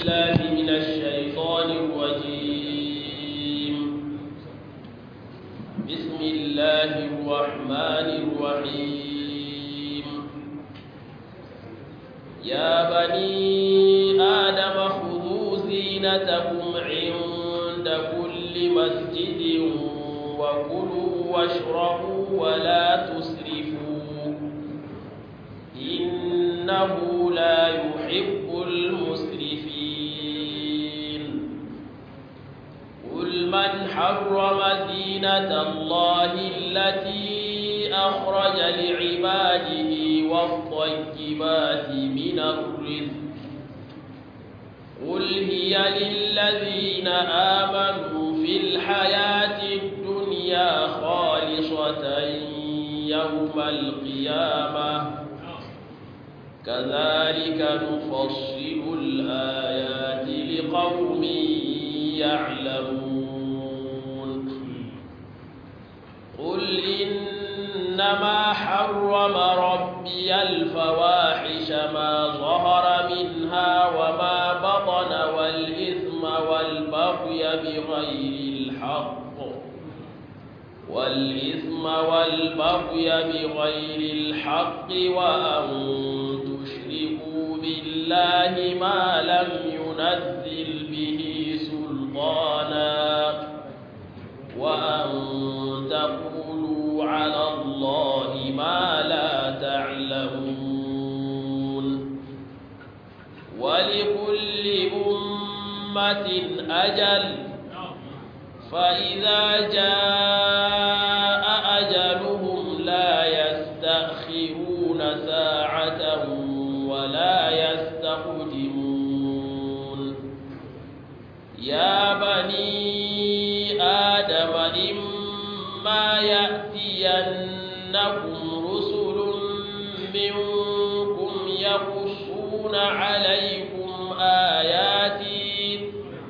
بالله من الشيطان الرجيم بسم الله الرحمن الرحيم يا بني آدم خذوا زينتكم عند كل مسجد وكلوا واشربوا ولا تسرفوا إنه لا يحب المسرفين قل من حرم زينة الله التي أخرج لعباده والطيبات من الرزق قل هي للذين آمنوا في الحياة الدنيا خالصة يوم القيامة كذلك نفصل الآيات لقوم يعلمون قل إنما حرم ربي الفواحش ما ظهر منها وما بطن والإثم والبغي بغير الحق والإثم والبغي بغير الحق وأن تشركوا بالله ما لم ينزل به سلطانا وأن تقولوا على الله ما لا تعلمون ولكل أمة أجل فإذا جاء أجلهم لا يستأخرون ساعة ولا يستقدمون يا بني آدم إما يأتينكم رسل منكم يقصون عليكم آياتي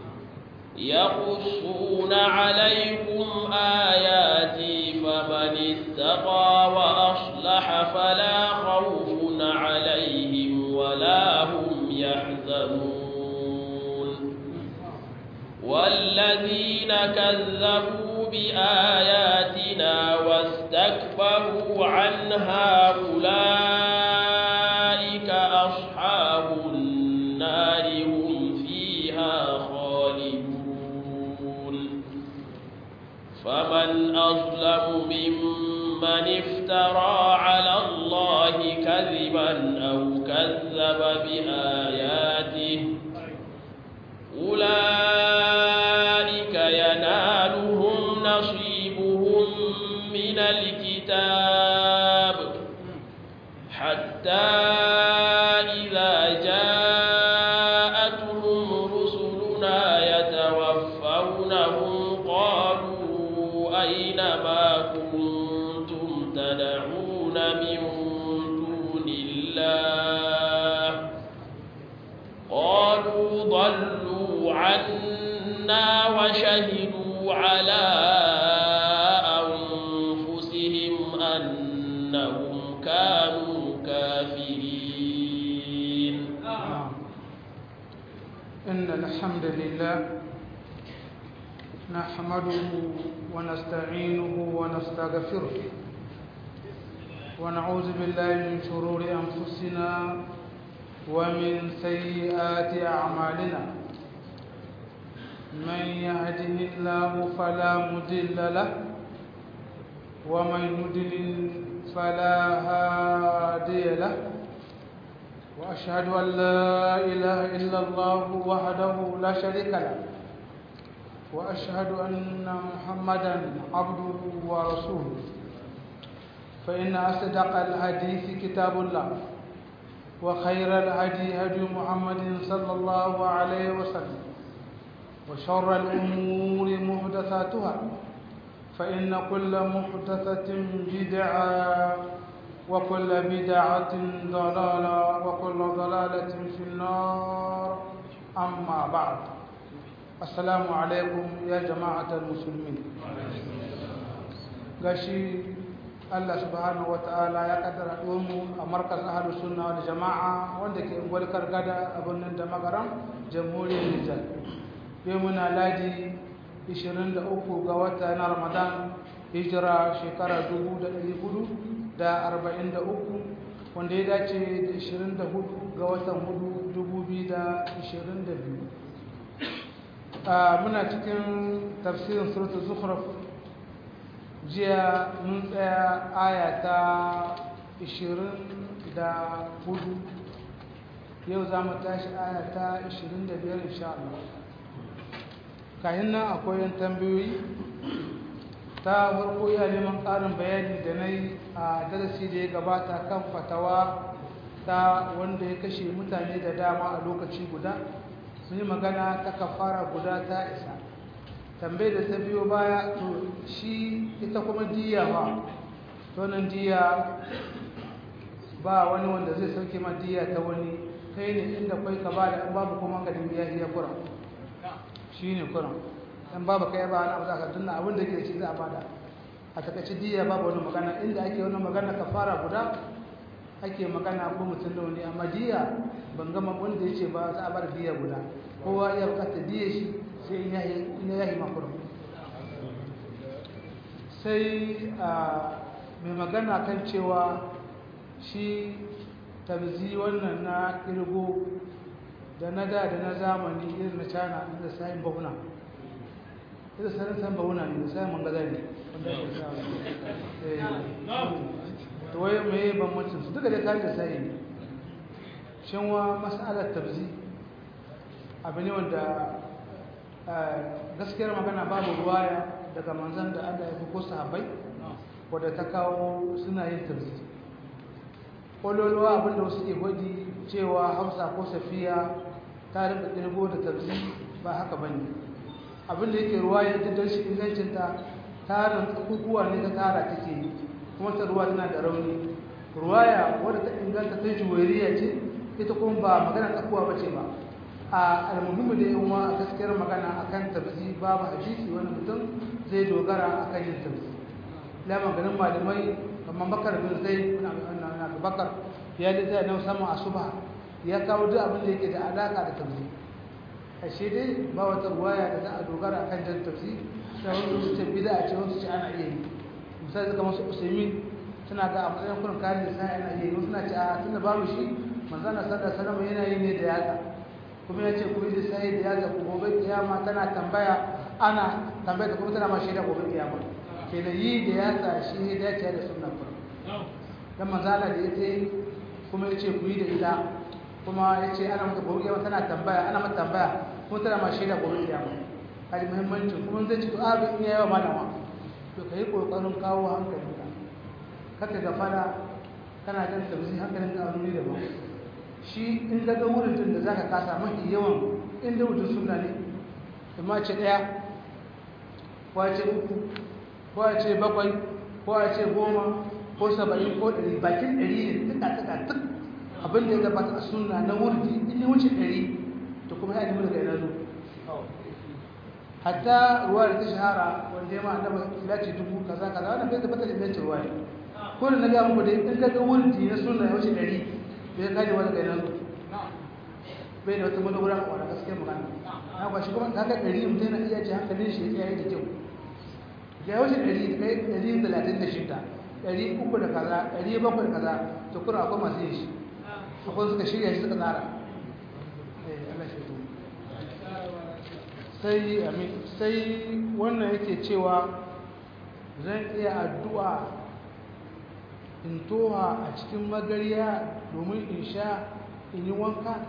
يقصون عليكم آياتي فمن اتقى وأصلح فلا خوف عليهم ولا هم يحزنون والذين كذبوا بآياتنا واستكبروا عنها أولئك أصحاب النار هم فيها خالدون فمن أظلم ممن افترى على الله كذبا أو كذب بآياته أولئك ينالهم نصيبهم من الكتاب حتى إذا جاءتهم رسلنا يتوفونهم قالوا أين ما كنتم تدعون من دون الله قالوا ضلوا عنا وشهدوا على أنفسهم أنهم كانوا كافرين إن الحمد لله نحمده ونستعينه ونستغفره ونعوذ بالله من شرور أنفسنا ومن سيئات أعمالنا من يهده الله فلا مضل له ومن يضلل فلا هادي له وأشهد أن لا إله إلا الله وحده لا شريك له وأشهد أن محمدا عبده ورسوله فإن أصدق الحديث كتاب الله وخير الهدي هدي محمد صلى الله عليه وسلم وشر الأمور محدثاتها فإن كل محدثة بدعة وكل بدعة ضلالة وكل ضلالة في النار أما بعد السلام عليكم يا جماعة المسلمين gashi Allah subhanahu ta'ala ya kaddara mu a markaz ahlu sunna wal jama'a wanda ke ungwal kargada a birnin da magaram jamhuriyar Nijar yau muna ladi 23 ga wata na Ramadan hijira shekara 1443 wanda ya dace da 24 ga watan 4 2022 muna cikin tafsirin suratul zukhruf jiya mun tsaya aya ta 24 yau za mu tashi aya ta 25 insha Allah kayan nan akwai yan tambayoyi ta farko iya neman ƙarin bayani da na yi a darasi da ya gabata kan fatawa ta wanda ya kashe mutane da dama a lokaci guda sun yi magana ta kafara guda ta isa tambayi da ta biyo baya to shi ita kuma diya ba tonin diya ba wani wanda zai sauke ma diya ta wani kai ne inda kwai ka ba da babu kuma ka dimbi ya iya kura shi ne kura dan babu kai ba na za ka tunna abin da ke da shi za a bada a takaice diya babu wani magana inda ake wani magana ka fara guda ake magana ko mutum da wani amma diya ban gama wanda ya ce ba za a bar diya guda kowa ya bukata diya shi sai in ya yi makon sai mai magana kan cewa shi tabzi wannan na kirgo da na da da na zamani irin na cana da sayin bauna ita sanin sayin bauna ne da sayin mangaza ne wanda ya sa to wai mai bambancin su duka da kayan da sayi ne shanwa masalar tabzi abu ne wanda gaskiyar magana babu ruwaya daga manzan da Allah ya fi ko sahabbai wadda ta kawo suna yin tafsir kololuwa abinda wasu ke gwadi cewa hausa ko safiya ta rinka kirgo da tafsir ba haka bane abinda yake ruwaya da don shi ingancinta tarin kukuwa ne ta tara take yi kuma ta ruwa tana da rauni ruwaya wadda ta inganta ta juwairiya ce ita kuma ba magana tsakuwa ba ce ba a almuhimmi da yawa a gaskiyar magana akan tafsi babu hadisi wani mutum zai dogara akan yin tafsi la maganin malamai kamar bakar bin zai na bakar ya da zai na musamman a suba ya kawo duk abin da yake da alaka da tafsi ashe dai ba wata ruwaya da za a dogara akan jan tafsi da wani su ce bida a ce wasu ce ana iya yi misali suka masu usaimin suna ga a matsayin kurin kayan da sa ana iya yi wasu na ce a tunda babu shi manzana sallar salama yana yi ne da yatsa kuma ya ce ku yi da sai da ya zaku gobe kiyama tana tambaya ana tambaya da kuma tana ma shaida gobe kiyama ke da yi da ya sa shi ya dace da sunna kuma dan manzala da ya ce kuma ya ce ku yi da ita kuma ya ce ana mata gobe kiyama tana tambaya ana mata tambaya kuma tana ma shaida gobe kiyama kaji muhimmancin kuma zai ci to abin in yawa malama to kai kokarin kawo hankalinka kaka gafara kana jan tabzi hankalinka a wuri daban shi in daga wurin da za ka kasa mafi yawan inda mutum suna ne amma ce ɗaya ko a ce uku ko a ce bakwai ko a ce goma ko saba'in ko ɗari bakin ɗari ne tuka tuka tuk abin da ya gabata a suna na wurdi in ya wuce ɗari to kuma ya nemi daga yana zo hatta ruwa da ta shahara wanda ya ma annaba ilaci dubu kaza kaza wannan bai tabbatar da ingancin ruwa ne ko da na ga muku dai in ga wurdi na suna ya wuce ɗari bai kaji wani kai nan bai da wata madogara a wani gaskiyar magana na kwashi kuma ta ga ɗari mutum yana iya ce hankalin shi ya yi da kyau ya wuce ɗari kai ɗari talatin da shida ɗari uku da kaza ɗari bakwai da kaza to kuma akwai masu yin shi akwai suka shirya shi suka tsara sai amin sai wannan yake cewa zan iya addu'a in toha a cikin magariya domin in sha in yi wanka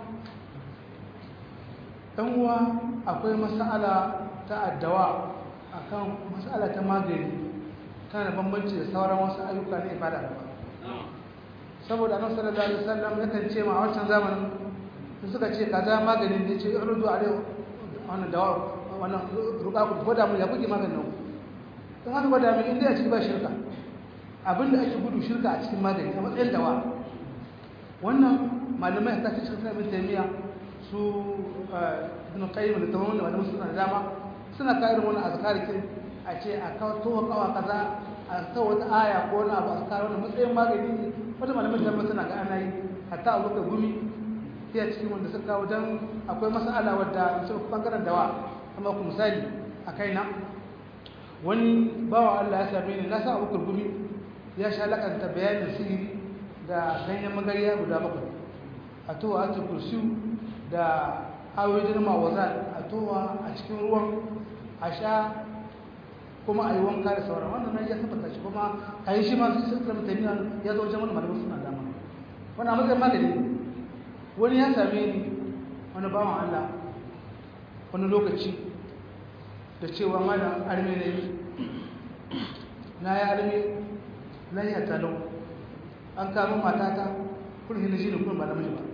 uwa akwai masala ta addawa akan masala ta magani tana da bambanci da sauran wasu ayyuka na ibada da ba saboda annabi sallallahu alaihi wasallam yakan ce ma a wancan zamanin su suka ce kaza maganin da ce rudu alai wannan dawa wannan ruka ku gwada mu ya kuke maganin ku dan haka gwada mu inda ya ci ba shirka abinda ake gudu shirka a cikin magani a matsayin dawa wannan malamai ta ce shirka ibn taymiya su ibn qayyim da tamam da malamai suna da dama suna ka irin wannan azkarikin a ce a kawo kawa kaza a a sa wata aya ko wani abu a sa wani matsayin magani ne wata malamin da suna ga ana yi hatta a wuka gumi sai a cikin wanda suka kawo don akwai masala wadda su bangaren dawa amma ku misali a kaina wani bawa Allah ya same ni na sa abubakar gumi ya sha lakanta bayanin sihiri da ganyen magariya guda bakwai a towa a kursiyu da ayoyin mawazan a towa a cikin ruwan a sha kuma a yi wanka da sauran wannan nan ya tabbata shi kuma a yi shi masu sun zama taimiya ya zo wajen wani malamin suna dama wani a matsayin magani wani ya same ni wani bawan Allah wani lokaci da cewa malam arme na yi na yi arme lahiya talau an kama matata kurhi na shi ne kuma ba namiji ba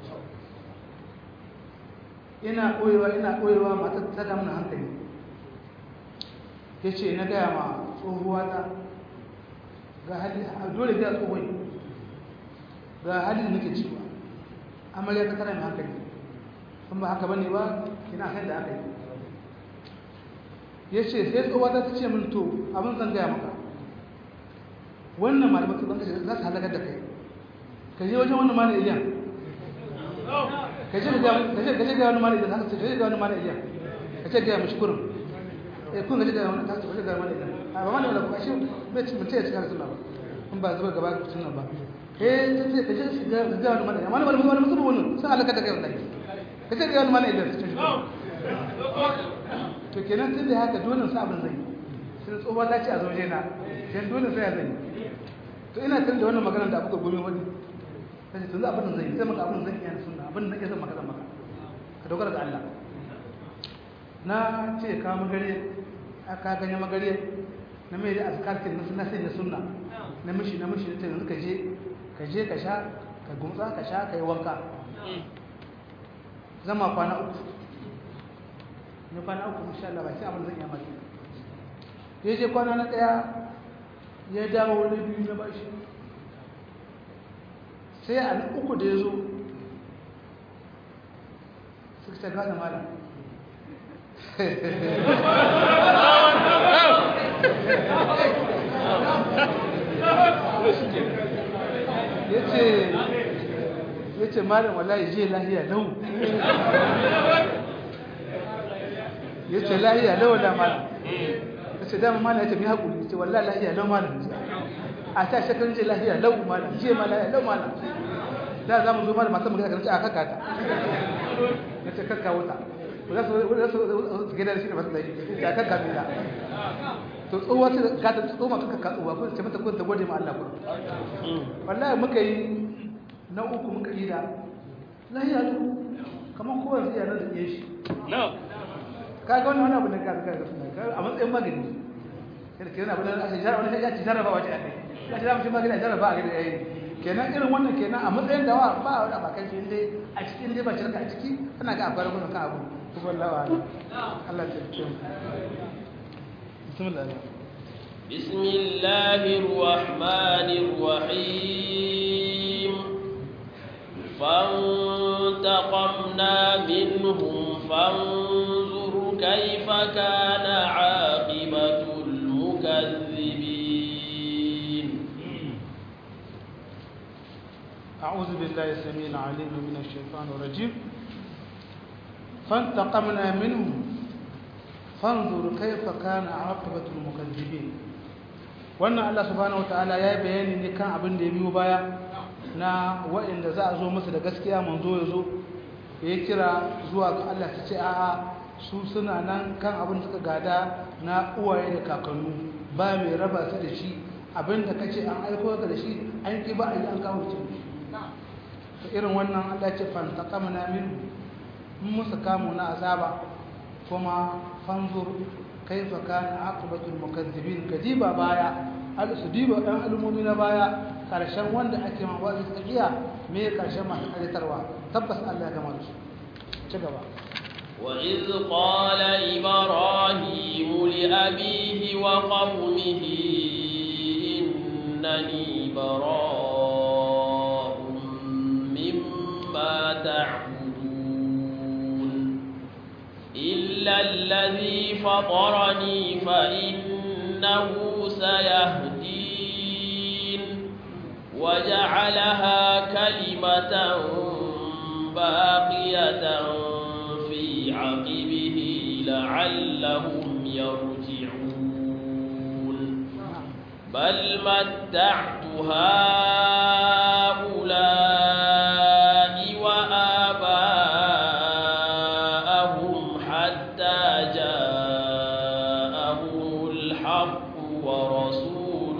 ina koyewa ina koyewa matar ta damu hankali ya ce na gaya ma tsohuwa ta ga hali dole ga tsohon ga hali da nake cewa amarya ta kara mai hankali kun ba haka bane ba kina san da aka yi ya ce sai tsohuwa ta ce min to abin zan gaya maka wannan malamai su banka za su halakar da kai ka je wajen wannan malam iliyan ka je ga wani malam iliyan haka ce ka je ga wani malam iliyan ka ce gaya mashi kurin eh kun ga ga wani ka ce ka je ga wani iliyan a ba malam iliyan ba shi bai ci mutum ya ci kare suna ba in ba zuba gaba suna ba eh ta ce ka je ga ga wani malam iliyan wani malam wani mutum wani sun halakar da kai wallahi ka ce ga wani malam iliyan su ce shi to kenan tun da haka dole sa abin zai sai tsohuwa ta ce a zauje na sai dole sai ya zai to ina tun da wannan magana da abuka gobe wani sai tun za abin zai sai maka abin zai yana sunna abin da nake son maka zan maka ka dogara ga Allah na ce ka magare aka ganye magare na mai da azkarkin na sunna sai na sunna na mishi na mishi ta yanzu ka je ka je ka sha ka gumtsa ka sha ka yi wanka zama kwana uku ne kwana uku insha Allah ba sai abin zan yi maka ya je kwana na daya ya dawo wani biyu na bashi sai a na uku da ya zo suka ta gada malam ya ce malam wallahi je lahiya lau ya ce lahiya lau da malam ta ce dama malam ya ce mai haƙuri ya ce wallahi lahiya lau malam a ta shekarun je lahiya lau malam je ma lahiya lau malam da za mu zo malam masu magana kan a kaka ta ya ce kakka wuta za su gida da shi da masu lahi ya kakka mai da to tsohuwa ce ka ta tsoma kakka ka tsohuwa ko ce mata ko ta gode ma Allah ko wallahi muka yi na uku muka yi da lahiya lau kamar kowa zai yana da shi kaga wannan wani abu da ka ga a matsayin magani kada kenan abin da aka jarraba wani ya ci jarraba wace aka ya ci zamu magani a jarraba a gani yayi kenan irin wannan kenan a matsayin da wa ba wani abakan shi dai a cikin dai ba shirka a ciki ana ga akwai ragunan kan abu kuma Allah wa Allah ta ce bismillah بسم الله الرحمن الرحيم فانتقمنا منهم فانظر كيف كان عاقبة المكذبين أعوذ بالله السميع العليم من الشيطان الرجيم فانتقمنا منهم فانظر كيف كان عاقبة المكذبين wannan Allah subhanahu wataala ya yi bayani ne kan abin da ya biyo baya na waɗanda za a zo masa da gaskiya manzo ya zo ya kira zuwa ga Allah ta ce a'a su suna nan kan abin da suka gada na uwaye da kakannu ba mai raba su da shi abin da kace an aiko ka da shi an ki ba a yi an kawo ce to irin wannan Allah ce fantaqamna min mun musu kamu na azaba kuma fanzur kaifa kana aqibatul mukazzibin kadiba baya al su diba dan al'ummomi na baya karshen wanda ake ma wa'azi tsakiya me karshen masu karitarwa tabbas Allah ya gama su ci gaba وإذ قال إبراهيم لأبيه وقومه إنني براء مما تعبدون إلا الذي فطرني فإنه سيهدين وجعلها كلمة باقية في عقبه لعلهم يرجعون بل متعت هؤلاء وآباءهم حتى جاءهم الحق ورسول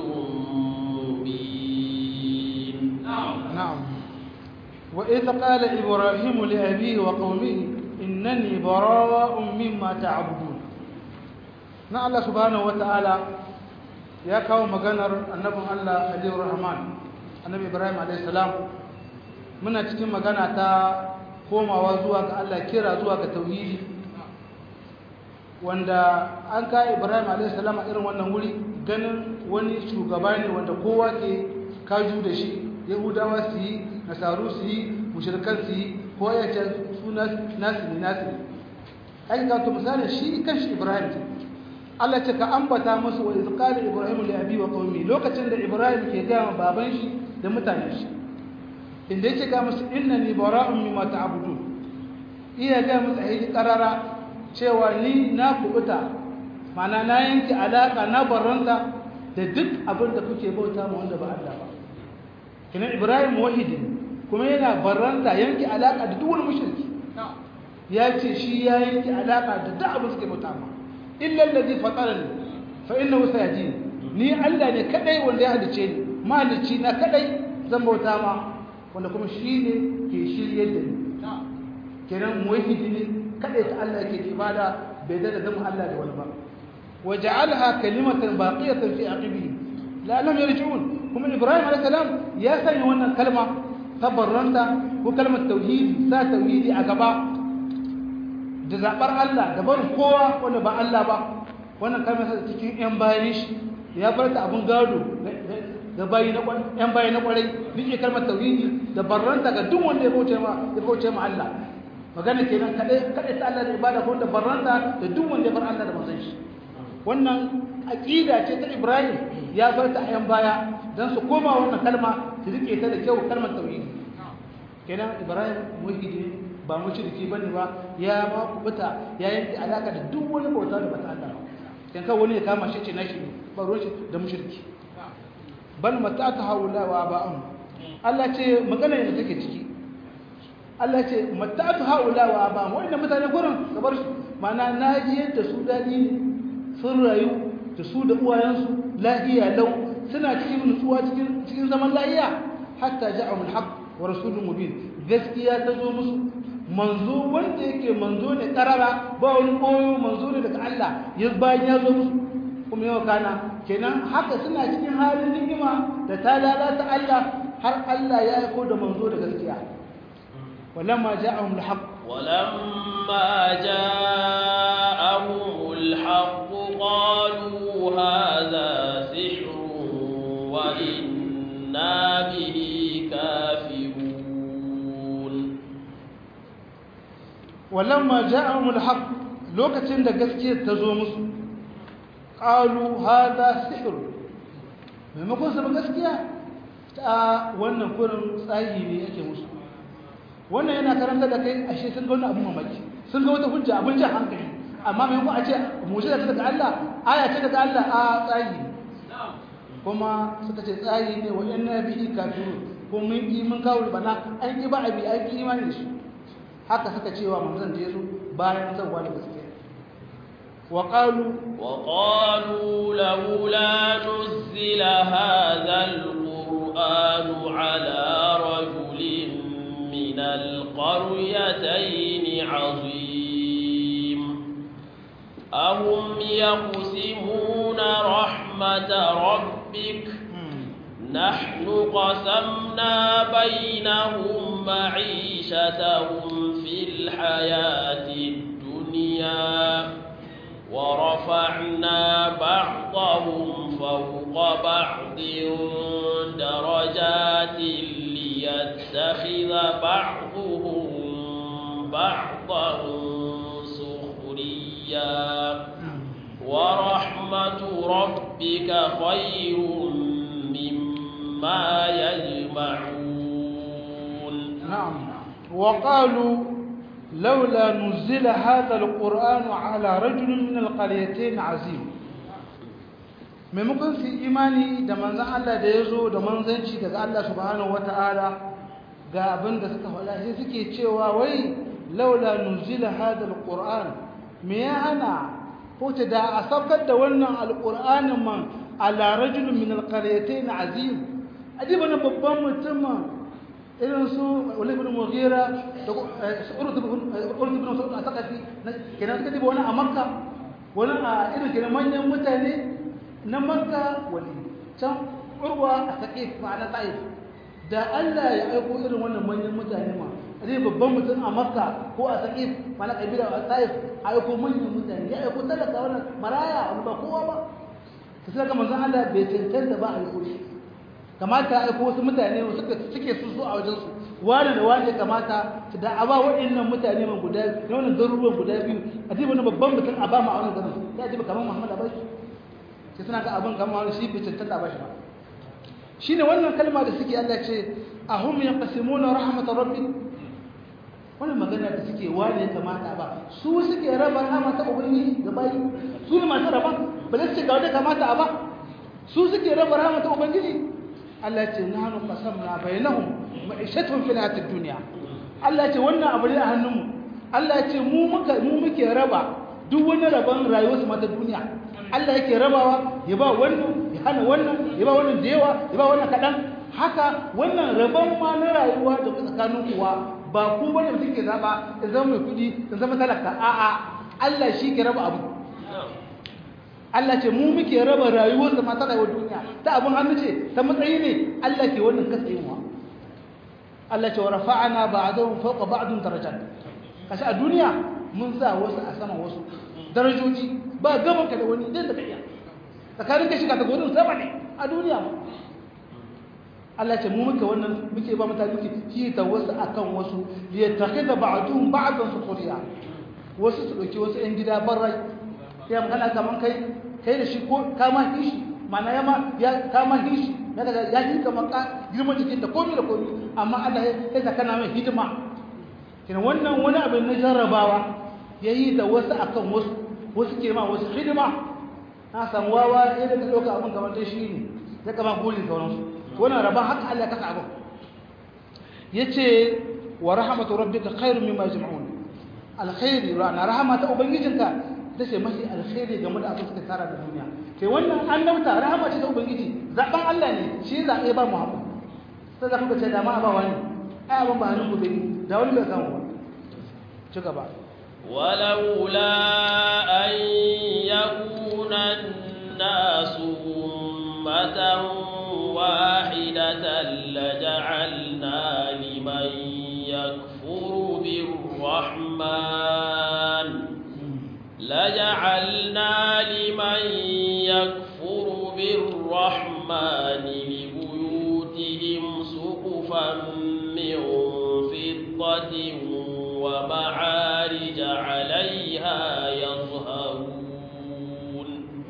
مبين نعم وإذ قال إبراهيم لأبيه وقومه إنني براء مما تعبدون na Allah subhanahu wata'ala ya kawo maganar annabin Allah Aliyu Rahman annabi Ibrahim alayhi salam muna cikin magana ta komawa zuwa ga Allah kira zuwa ga tauhidi wanda an ka Ibrahim alayhi salam a irin wannan wuri ganin wani shugaba ne wanda kowa ke kaju da shi Yahudawa su yi nasaru su yi mushrikan su yi ko ya ce su nasu ne nasu ne ai ga to misalin shi kanshi Ibrahim ce Allah ce ka ambata musu wa iz qala ibrahim li abi wa qaumi lokacin da ibrahim ke ga baban shi da mutanen shi inda yake ga musu innani bara'un mimma ta'budun iya ga musu ayi qarara cewa ni na kubuta mana na yanke alaka na barranta da duk abin da kuke bauta mu wanda ba Allah ba kina ibrahim wahidin kuma yana barranta yanke alaka da duk wani mushriki ya ce shi ya yanke alaka da duk abin suke bauta mu illa allazi fatarani fa innahu sayajin ni Allah ne kadai wanda ya halice ni malici na kadai zan bauta ma wanda kuma shine ke shirye da ni kenan muwahhidi ne kadai ta Allah yake ibada bai da zama Allah da wani ba waja'alha kalimatan baqiyatan fi aqibi la lam yarji'un kuma Ibrahim alayhi salam ya sanya wannan kalma tabarranta ko kalmar tauhidi sa tauhidi a gaba da zaɓar Allah da barin kowa wanda ba Allah ba wannan kalmar sa cikin ƴan bayan shi ya bar ta abun gado ga bayi na ƴan bayi na kwarai nike kalmar tauhidi da barranta ga duk wanda ya bauce ma ya bauce ma Allah magana kenan kadai kadai ta Allah da ibada ko da barranta da duk wanda ya bar Allah da manzon shi wannan aqida ce ta Ibrahim ya bar ta ƴan baya dan su koma wannan kalma su rike ta da kyau kalmar tauhidi kenan Ibrahim muhidi ba mushriki bane ba ya ma kubuta ya yanke alaka da duk wani bauta da bata Allah kan ka wani ya kama shi ce nashi ne ba ruwan shi da mushriki bal matata haula wa ba'am Allah ce magana ne take ciki Allah ce matata haula wa ba'am wannan mutane gurin ka bar su mana naji yadda su dadi ne sun rayu da su da uwayensu lahiya lau suna cikin nutsuwa cikin cikin zaman lahiya hatta ja'ahul haqq wa rasulun mubin gaskiya ta zo musu manzo wanda yake manzo ne karara ba wani koyo manzo ne daga Allah ya bayan ya zo musu kuma yau kana kenan haka suna cikin halin ni'ima da ta lalata Allah har Allah ya aiko da manzo da gaskiya walamma ja'ahum alhaq ولما جاءهم الحق قالوا هذا سحر وإنا به كافرون walamma ja'ahum alhaq lokacin da gaskiyar ta zo musu qalu hada sihr maimakon su gaskiya ta wannan kurin tsayi ne yake musu wannan yana karanta da kai ashe sun ga wani abu mamaki sun ga wata hujja abin jan hankali amma maimakon a ce mu'jiza ce daga Allah aya ce daga Allah a tsayi kuma suka ce tsayi ne wa inna bihi kafirun ko mun yi mun kawo bana an yi ba abi an yi imani da shi haka suka cewa manzon da yazo bayan zawwa da gaskiya wa qalu wa qalu laula nuzila hadha alquran ala rajulin min alqaryatayn azim ahum yaqsimuna rahmata rabbik نحن قسمنا بينهم معيشتهم في الحياة الدنيا ورفعنا بعضهم فوق بعض درجات ليتخذ بعضهم بعضا سخريا ورحمة ربك ربك خير مما يجمعون نعم وقالوا لولا نزل هذا القرآن على رجل من القريتين عظيم maimakon su imani da manzan Allah da ya zo da manzanci daga Allah subhanahu wata'ala ga abin da suka faɗa sai suke cewa wai laula nuzila hadal qur'an me ya hana ko ta da a saukar da wannan alqur'anin man ala rajulin min alqaryatayn azim adiba na babban mutum irin su wani ibn mughira da urdu ibn mas'ud a sakafi kenan suka diba wani a makka wani a irin kenan manyan mutane na makka wani can urwa a saqif ma'ana ta'if da Allah ya aiko irin wannan manyan mutane ma zai babban mutum a makka ko a saqif ma'ana kabila a ta'if a aiko manyan mutane ya aiko talaka wannan maraya wani ba kowa ba sai ga manzon Allah bai cancanta ba a aiko shi kamata a wasu mutane suke su so a wajensu wani da wani kamata da a ba waɗannan mutane man guda na wannan garuruwan guda biyu a ji wani babban mutum a ba ma a wani garin ya ji kamar muhammad a bashi sai suna ga abin kamar wani shi bai cancanta a bashi ba shi ne wannan kalma da suke allah ce a hum ya kasimuna rahmatar rabbi wannan magana da suke wani ya kamata ba su suke raba rahama ta ubangiji ga bayi su ne masu raba ba su ce ga wanda kamata a ba su suke raba rahama ta ubangiji Allah ce nahnu qasamna bainahum ma'ishatuhum fil hayatid dunya Allah ce wannan abu ne a hannunmu Allah ce mu muka mu muke raba duk wani rabon rayuwar su mata duniya Allah yake rabawa ya ba wannan ya hana wannan ya ba wannan da yawa ya ba wannan kadan haka wannan rabon ma na rayuwa da tsakanin kuwa ba ku bane mutum ke zaba in zama mai kudi in zama talaka a'a Allah shi ke raba abu Allah ce mu muke raba rayuwar da mata rayuwar duniya ta abin hannu ce ta matsayi ne Allah ke wannan katsewa Allah ce wa rafa'ana ba'dahum fawqa ba'dun darajat kashi a duniya mun sa wasu a sama wasu darajoji ba gaban ka da wani idan da ka iya tsakanin ka shiga ta gurin sama ne a duniya ma Allah ce mu muke wannan muke ba mutane muke ta wasu akan wasu liyattakhidha ba'dhum ba'dan sukhriya wasu su dauki wasu yan gida barrai sai magana kaman kai kai da shi ko kama hishi mana yama ya kama hishi ya daga ya yi kaman ka girma jikin da komai da komai amma Allah ya saka kana mai hidima kina wannan wani abin na jarrabawa yayi da wasu akan wasu wasu ke ma wasu hidima na san wawa ya daga dauka abin kamar dai shi ne ya kama goli sauransu wannan raba haka Allah ya kasa abin yace wa rahmatu rabbika khairum mimma yajma'un alkhairi na rahmata ubangijinka tace mafi alkhairi game da abin da tara da duniya kai wannan annabta rahama ce ta ubangiji zaben Allah ne shi zabe ba Muhammad sai da kuka ce da ma ba wani ai abin ba hannun gobe da wani bai samu ba ci gaba ولولا أن يكون الناس أمة واحدة لجعلنا لمن يكفر بالرحمن لجعلنا لمن يكفر بالرحمن لبيوتهم سقفا من فضة ومعارج عليها يظهرون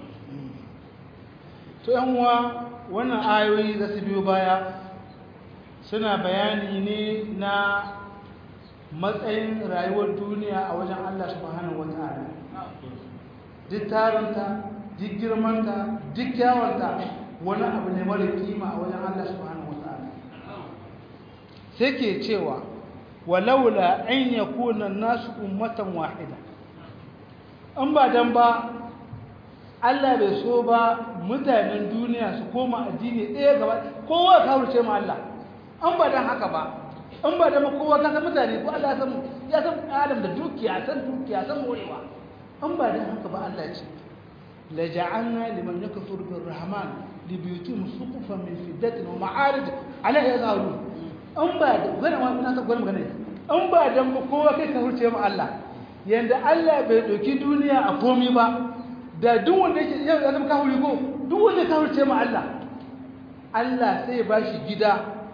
to yan uwa wannan ayoyi da su biyo baya suna bayani ne na matsayin rayuwar duniya a wajen Allah subhanahu wata'ala duk tarinta duk girmanta duk kyawanta wani abu ne mara kima a wajen Allah subhanahu wata'ala sai ke cewa walaula an yakuna nasu ummatan wahida an ba dan ba Allah bai so ba mutanen duniya su koma addini ɗaya gaba kowa ka wuce ma Allah an ba dan haka ba an ba dan kowa ka san mutane ko Allah ya san ya san Adam da dukiya san dukiya san morewa an ba dan haka ba Allah ce la ja'alna liman yakfur bir rahman li buyutihim suqufan min fiddatin wa ma'arij ala yazarun an ba da gana ma ina ta gwana magana an ba dan kowa kai ka wuce ma Allah yanda Allah bai doki duniya a komi ba da duk wanda yake yau ya zama kafiri ko duk wanda ya kafirce ma Allah Allah sai ba shi gida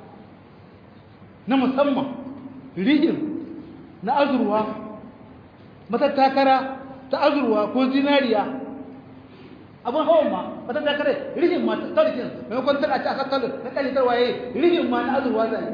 na musamman rigin na azurwa matattakara ta azurwa ko zinariya abun hawan ma wata da kare rihin ma tarkin maimakon tana ci aka kalu na kalli tarwaye rihin ma na azurwa zai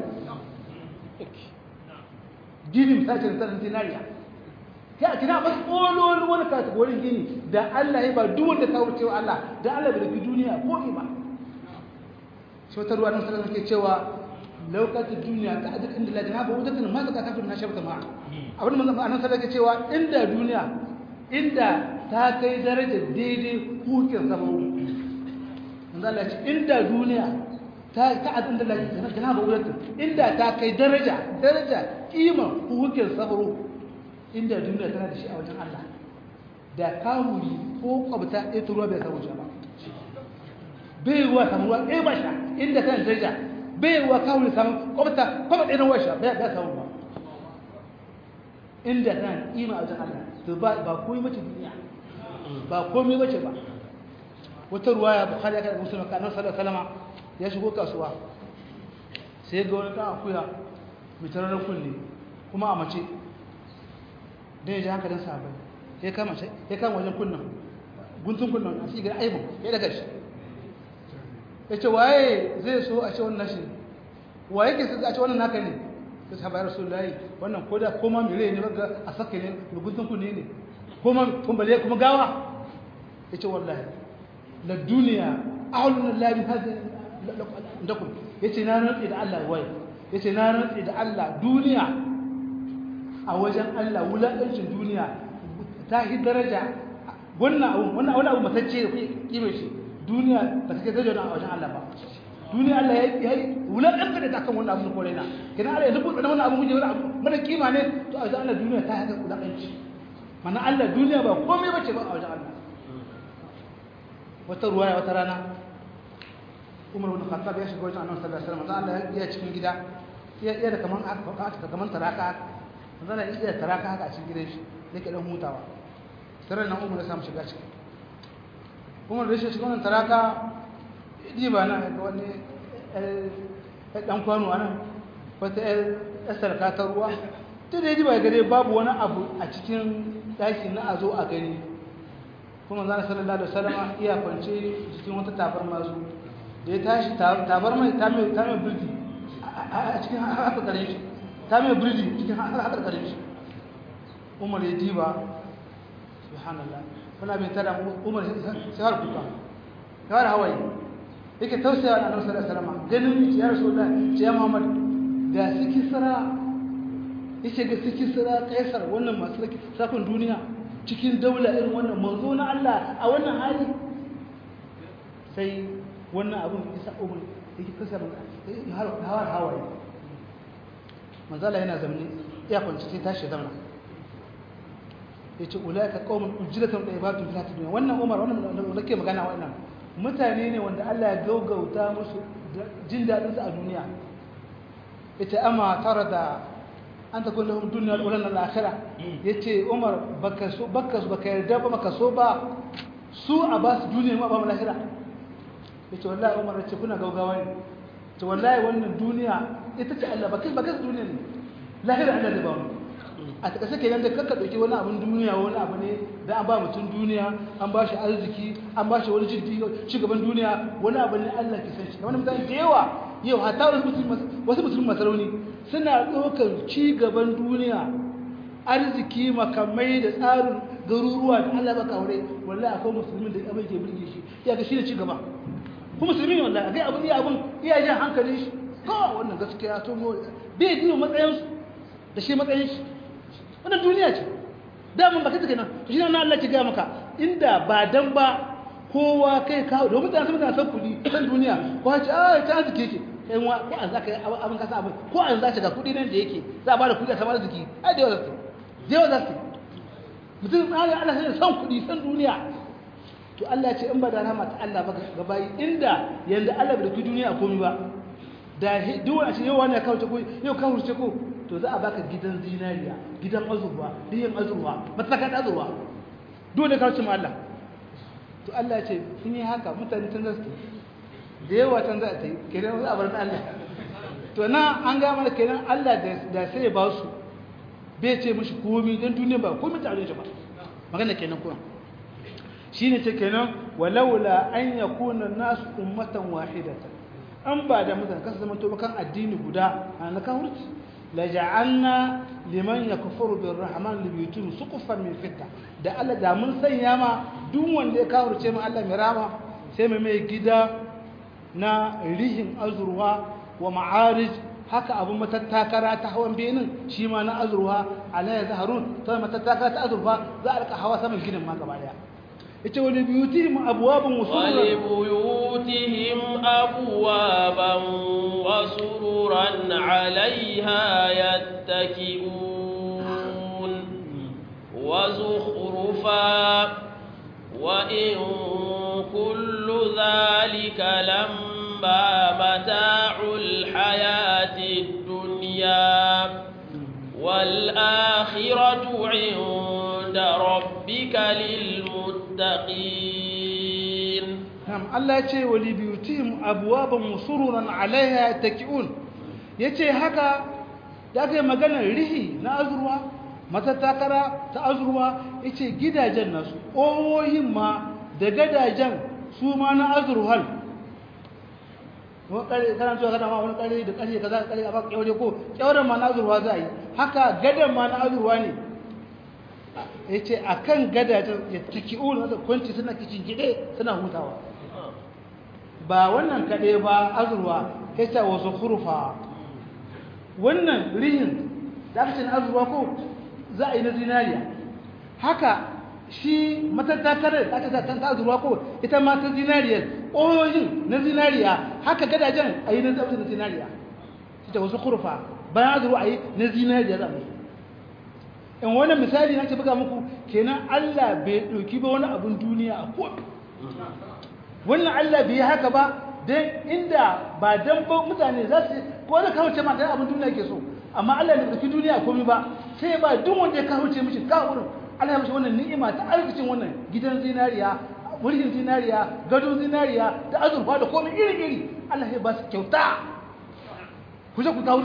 gini misali da tsarin zinariya ya kina ba tsololi wani kategorin gini da Allah ya ba duk wanda ta wuce wa Allah da Allah bai rufi duniya ko ba shi wata ruwa nan sallallahu ke cewa lokacin duniya ta ajin inda lajina ba wutar ma zaka kafin na shabta ma abin da manzon annabi sallallahu ke cewa inda duniya inda ta kai darajar daidai hukin sama manzon Allah ce inda duniya ta ta ajin da lajina jina ba wutar inda ta kai daraja daraja kima hukin sabro inda duniya tana da shi a wajen Allah da kamuri ko kwabta ɗaya ruwa bai samu ba bai ruwa samu ruwa ɗaya ba sha inda kan daraja bai ruwa kamuri samu kwabta kwabta ɗaya ruwa sha bai samu ba inda kan ima a wajen Allah to ba ba komai mace duniya ba komai mace ba wata ruwa ya bukhari ya kada musulman kanan sallallahu alaihi ya shigo kasuwa sai ga wani ɗan akuya mai tararar kulle kuma a mace don ya ji hankalin sahabai ya kama ya kama wajen kunnan guntun kunnan a cikin aibin ya daga shi ya ce waye zai so a ce wannan shi waye ke a ce wannan naka ne ta sahabai rasu layi wannan ko da koma mere ne ba a saka ne da guntun kunne ne koma kumbale kuma gawa ya ce wallahi la duniya ahulun labi hadin lakum ya ce na rantsi da Allah waye ya ce na rantsi da Allah duniya a wajen Allah wulaƙancin duniya ta yi daraja wannan abu wannan wani abu matacce da kime shi duniya ba ta kai daraja a wajen Allah ba duniya Allah ya yi wulaƙanta da ta kan wannan abu na kore na kenan Allah ya rubuta wannan abu muje wani abu mana kima ne to a wajen Allah duniya ta yi wulaƙanci mana Allah duniya ba komai bace ba a wajen Allah wata ruwaya wata rana Umar bin Khattab ya shiga wajen Annabi sallallahu alaihi wasallam Allah ya cikin gida ya da kaman aka kaman taraka zana iya taraka haka a cikin gidan shi yake dan hutawa tare nan umar ya samu shiga ciki umar da shi shiga wannan taraka idi ba na ga wani eh dan kwano anan wata eh sarka ta ruwa to da ba gare babu wani abu a cikin daki na azo a gani kuma zana sallallahu alaihi wasallam iya kwance cikin wata tabarma zu da ya tashi tabarma ta mai ta mai birdi a cikin haka kare shi ta mai birji cikin haƙarƙarin shi umar ya diba subhanallah kuna bin tada umar sai har kuka ya har hawaye yake tausaya wa annabi sallallahu alaihi wasallam ganin ya rasulullah ce ya muhammad ga siki sara yace ga siki sara kaisar wannan masu raki sakon duniya cikin daula irin wannan manzo na Allah a wannan hali sai wannan abun isa umar yake tausaya har hawaye manzala yana zamani ya kwanci sai tashi zamana ya ce ulaika qaumun ujratan da ibadun fil hayatid dunya wannan umar wannan da nake magana wannan mutane ne wanda Allah ya gaugauta musu jin dadin su a duniya yace amma tarada an ta kullu dunya wal ulan al akhirah yace umar baka so baka so baka yarda ba baka so ba su a ba su duniya ma ba mu lahira yace wallahi umar yace kuna gaugawa ne to wallahi wannan duniya ita ce Allah bakai bakai duniya ne lahira Allah da ba mu a taka sake yanda kanka dauki wani abun duniya wani abu ne da an ba mutum duniya an ba shi arziki an ba shi wani jiddi shugaban duniya wani abu ne Allah ke san shi wani mutane da yawa yau hatta wasu musulmi wasu musulmi masarauni suna ɗaukar ci gaban duniya arziki makamai da tsarin garuruwa da Allah baka aure wallahi akwai musulmin da abin ke burge shi ya ga shi ne ci gaba kuma musulmi ne wallahi akai abin iya abin iya jan hankalin shi ko wannan gaskiya to mu bai ji matsayin su da shi matsayin shi wannan duniya ce da mun baka take nan to shi nan Allah ya ga maka inda ba dan ba kowa kai kawo domin mutane sun san kudi san duniya ko ce ah ta arziki yake kai wa ko an zaka abin kasa abin ko an zaka ga kudi nan da yake za a bada kudi a samar arziki ai da yawa zasu da yawa zasu mutum tsari Allah sai san kudi san duniya to Allah ce in ba da rahama ta Allah ba ga bayi inda yanda Allah bai dauki duniya komai ba da duk wani ce yau wani ya kawo ko yau kawo ce ko to za a baka gidan zinariya gidan azurwa diyan azurwa matsakan azurwa dole kawo ce ma Allah to Allah ce sun yi haka mutane tun zasu da yawa can za a ta yi kenan za a bar Allah to na an ga mana kenan Allah da sai ya ba su bai ce mishi komi don duniya ba komi ta shi ba magana kenan kuma shine ce kenan walaula an yakuna nasu ummatan wahidatan an ba da mutane kasa zama to kan addini guda na kafirci la ja'alna liman yakfuru birrahman libiyutum suqufan min fitta da Allah da mun sanya ma duk wanda ya kafirce mu Allah mai rama sai mu mai gida na rihin azurwa wa ma'arij haka abun matattakara ta hawan benin shi ma na azurwa alayya zaharun ta matattakara ta azurwa za a rika hawa saman gidan ma gaba daya yace wani biyutihim abwabun wa li buyutihim abwaban wa sururan 'alayha yattaki'un wa zukhrufa wa in kullu dhalika lamma mata'ul hayatid dunya wal akhiratu 'inda rabbika lil المتقين نعم الله يتي ولبيوتهم أبوابا وسررا عليها يتكئون yace haka da aka yi maganar rihi na azurwa matattakara ta azurwa yace gidajen nasu ƙoyoyin ma da gadajen su ma na azurwal kana zuwa kana ma wani ƙare da ƙarfe kaza ƙarfe a baka ƙyaure ko ƙyauren ma na azurwa za a yi haka gadan ma na azurwa ne ya ce a kan gadajen ya taki ulu da kwanci suna kicin gide suna hutawa ba wannan kaɗai ba azurwa ya ce wasu kurfa wannan rihin da aka ce na azurwa ko za a yi na zinariya haka shi matattakarar da aka ta ta azurwa ko ita ma ta zinariyar ƙoyoyin na zinariya haka gadajen a yi na zinariya shi ta wasu kurfa bayan azurwa a yi na zinariya za a in wani misali na ce buga muku kenan Allah bai ɗauki ba wani abin duniya a kofi wannan Allah bai yi haka ba don inda ba don ba mutane za su ko da kawo ce ma da abin duniya ke so amma Allah bai ɗauki duniya a komi ba sai ba duk wanda ya kawo ce mishi kawo wurin Allah ya mishi wannan ni'ima ta arzikin wannan gidan zinariya mulkin zinariya gadon zinariya da azurfa da komai iri-iri Allah ya ba su kyauta ku je ku kawo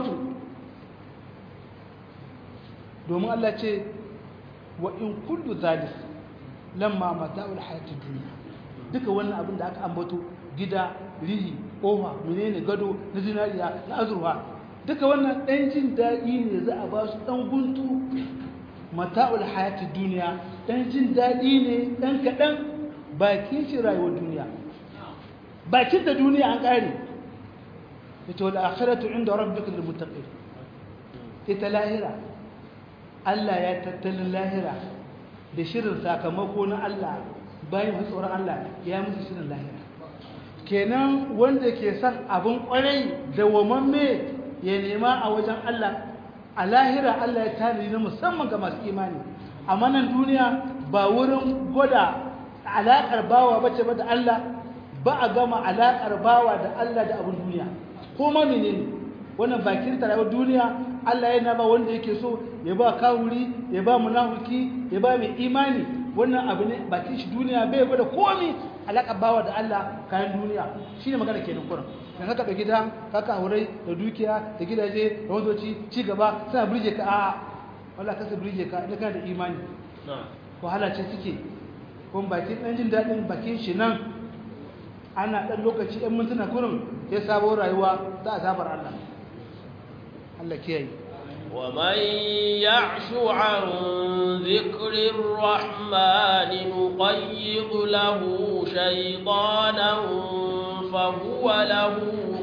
domin Allah ce wa in kullu zalis lamma mata'ul hayatid dunya duka wannan abin da aka ambato gida rihi kofa menene gado na zinariya na azurfa duka wannan dan jin dadi ne za a ba su dan guntu mata'ul hayatid dunya dan jin dadi ne dan kadan bakin shi rayuwar duniya bakin da duniya an kare yace wal akhiratu inda rabbika lil muttaqin ita lahira Allah ya tattalin lahira da shirin sakamako na Allah bayan wasu tsoron Allah ya musu shirin lahira kenan wanda ke son abin kwarai da wamamme ya nema a wajen Allah a lahira Allah ya tarihi na musamman ga masu imani amma nan duniya ba wurin gwada alaƙar bawa bace ba da Allah ba a gama alaƙar bawa da Allah da abin duniya ko ma menene wannan bakin tarawar duniya Allah yana ba wanda yake so ya ba kawuri ya ba munafiki ya ba mai imani wannan abu ne bakin shi duniya bai gwada komai alaka bawa da Allah kayan duniya shine magana kenan kuran dan haka da gida kaka aurai da dukiya da gidaje da wazoci ci gaba suna burge ka a wallahi kasa burge ka idan kana da imani wahala ce suke kuma bakin dan jin dadin bakin shi nan ana dan lokaci ɗan mintuna kurin ya sabo rayuwa da azabar Allah Allah kiyaye ومن يعش عن ذكر الرحمن نقيض له شيطانا فهو له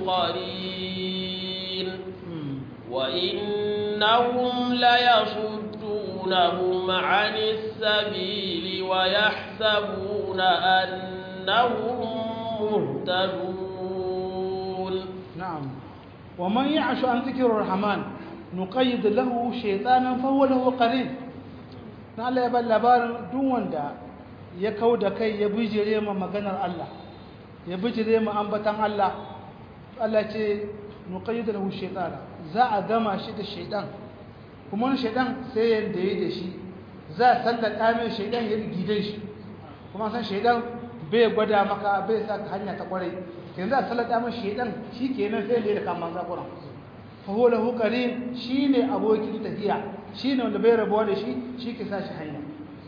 قرين وإنهم ليصدونهم عن السبيل ويحسبون أنهم مهتدون نعم ومن يعش عن ذكر الرحمن نقيد له شيطانا فهو له قرين na Allah ya bar labarin duk wanda ya kau da kai ya bijire ma maganar Allah ya bijire ma ambatan Allah Allah ce nuqayyid lahu shaytana za a gama shi da shaytan kuma wani shaytan sai yanda yayi da shi za a sallaka mai shaytan ya gidan shi kuma san shaytan bai gwada maka bai sa hanya ta kwarai yanzu a sallaka mai shaytan shikenan sai da kan zakuran faho lahu qarin shine abokin tafiya shine wanda bai rabuwa da shi shi ke sashi hanya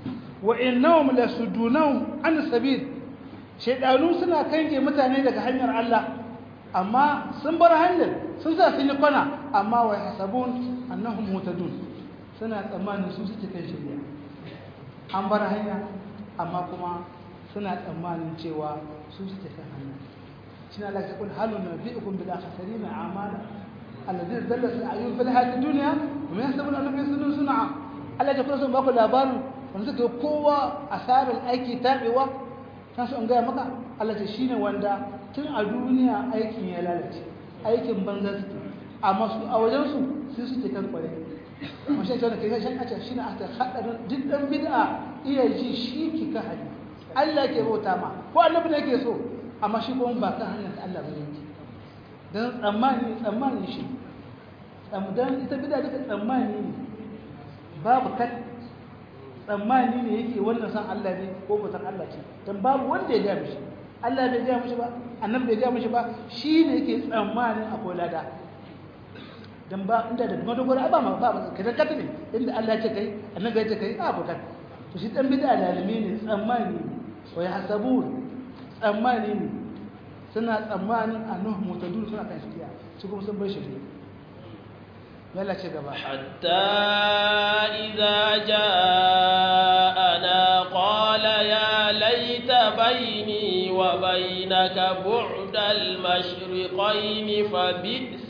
wa innahum lasudunahum an sabil shaydanu suna kange mutane daga hanyar Allah amma sun bar hanyar sun sa sun yi kwana amma wa hasabun annahum mutadun suna tsammanin su suke kan shirya an bar hanya amma kuma suna tsammanin cewa su suke kan hanya shine Allah ya kula halu nabiukum bil akhsarina amala alladhina dalla sa'yun fil hayati dunya wa ma yasabun annahum yasunun sun'a Allah ya kula sun baku labarin wanda suka kowa asarar aiki tabewa kan su an gaya maka Allah ce shine wanda tun a duniya aikin ya lalace aikin banza suke amma su a wajen su sai suke kan kware mashi ta kai shan ace shine aka hadarin duk dan bid'a iya ji shi ki ka hadi Allah ke bauta ma ko annabi ne yake so amma shi kuma ba kan hanyar Allah bane yake dan tsammani tsammani shi dan ita bid'a duka tsammani ne babu kat tsammani ne yake wannan san Allah ne ko ba san Allah ce dan babu wanda ya ga mishi Allah bai ga mishi ba annabi bai ga mishi ba shi ne yake tsammanin akwai lada dan ba inda da madogara ba ma ba ka da kata ne inda Allah ya ce kai annabi ya ce kai a bukan to shi dan bid'a lalimi ne tsammani ne wa yahsabun tsammani ne suna tsammanin annahu mutadun suna kan shiriya su kuma sun bar shiriya يلا شكرا حتى إذا جاءنا قال يا ليت بيني وبينك بعد المشرقين فبئس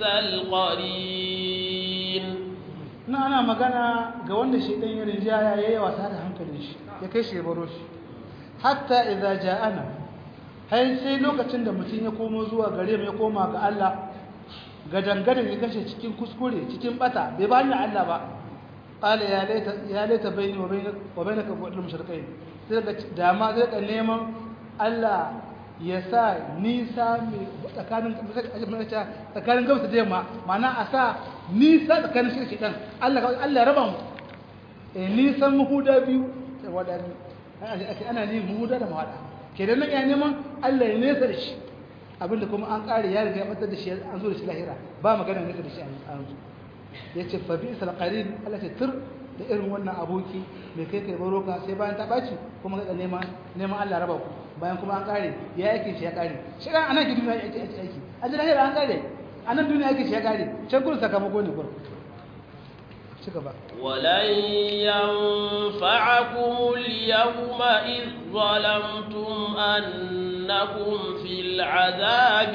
القرين na ana magana ga wanda shi ɗan yi rinjaya ya yi wasa da hankalin shi ya kai shi ya baro shi hatta idza ja'ana har sai lokacin da mutum ya komo zuwa gare mu ya koma ga Allah gadangadan ya kashe cikin kuskure cikin bata bai ba hanyar Allah ba qala ya laita ya laita baini wa bainak wa bainaka bu'dul mushriqain sai daga dama zai ka neman Allah ya sa nisa mai tsakanin tsakanin gabas da yamma ma'ana a sa nisa tsakanin shirki dan Allah Allah ya raba mu eh nisan muhuda biyu wadani ana ne muhuda da mahada kenan nan ya neman Allah ya nesa da shi abinda kuma an kare ya riga ya batar da shi an zo da shi lahira ba magana ne da shi an zo ya ce fa bi'sal qarin Allah ce tur da irin wannan aboki mai kai kai baroka sai bayan ta baci kuma ga neman neman Allah raba ku bayan kuma an kare ya yake shi ya kare shi ran anan ki duniya yake aiki aiki an ji lahira an kare anan duniya yake shi ya kare can gurin sakamako ne gurin ci gaba ولن ينفعكم اليوم إذ ظلمتم أنكم في العذاب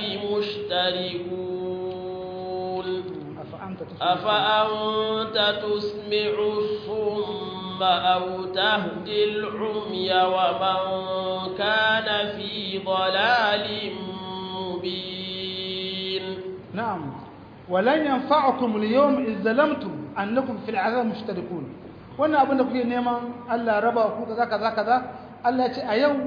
مشتركون أفأنت تسمع أفأنت تسمع الصم أو تهدي العمي ومن كان في ضلال مبين نعم ولن ينفعكم اليوم إذ ظلمتم أنكم في العذاب مشتركون wannan abin da kuke neman Allah raba ku kaza kaza kaza Allah ya ce a yau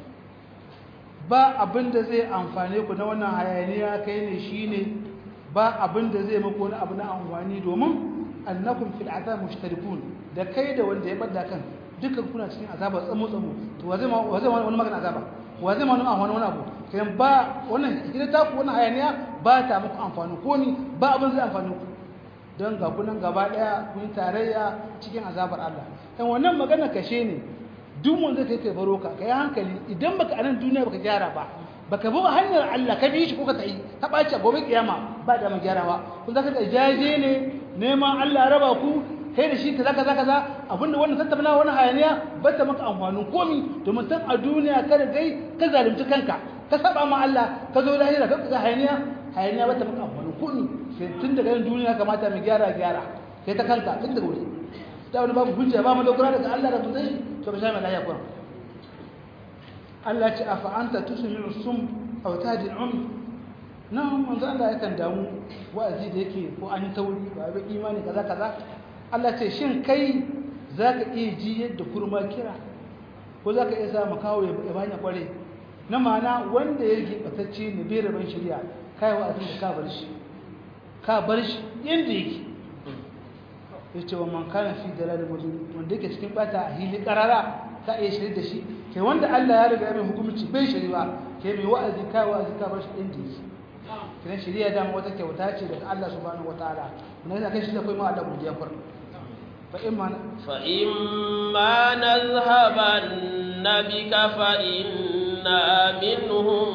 ba abin da zai amfane ku na wannan hayaniya kai ne shine ba abin da zai muku wani abu na amfani domin annakum fil azab mushtarikun da kai da wanda ya bada kan dukkan kuna cikin azaba tsamo tsamo to wa zai ma wa zai ma wani magana azaba wa zai ma wani amfani wani abu kai ba wannan idan ta ku wannan hayaniya ba ta muku amfani ko ni ba abin zai amfani ku don ga kunan gaba daya kun tarayya cikin azabar Allah dan wannan magana kashe ne duk wanda kai kai baro ka kai hankali idan baka anan duniya baka gyara ba baka bi hanyar Allah ka bi shi ko ka tsayi ka bace gobe kiyama ba da magyarawa kun zaka da jaje ne neman Allah raba ku kai da shi kaza kaza kaza abinda wannan tattauna wannan hayaniya ba ta maka amfanin komi domin san a duniya kada dai ka zalunci kanka ka saba ma Allah ka zo lahira ka ga hayaniya hayaniya ba ta maka amfanin komi sai tun daga yin duniya kamata mu gyara gyara kai ta kanka tun daga wuri da wani babu hujja ba mu dogara daga Allah da tuzai to ka sha mai lafiya kuwa Allah ce afa anta tusmi'u sum aw tahdi al-um nan manzo Allah yakan damu wa'azi da yake ko an tauri ba ba imani kaza kaza Allah ce shin kai zaka iya ji yadda kurma kira ko zaka iya sa makawo ya banya kware na ma'ana wanda ya gibatacce ne bai raban shari'a kai wa'azi da ka bar shi ka bar shi yanda yake yace wa man kana fi dalalin mubin wanda yake cikin bata a hili karara ka iya shirye da shi kai wanda Allah ya riga ya mai hukunci bai shiri ba kai mai wa'azi kai wa'azi ka bar shi inda yake kiran shari'a da wata kyauta ce daga Allah subhanahu wataala wannan yana kai shi da kai ma Allah godiya far فإما فإما نذهبن بك فإنا منهم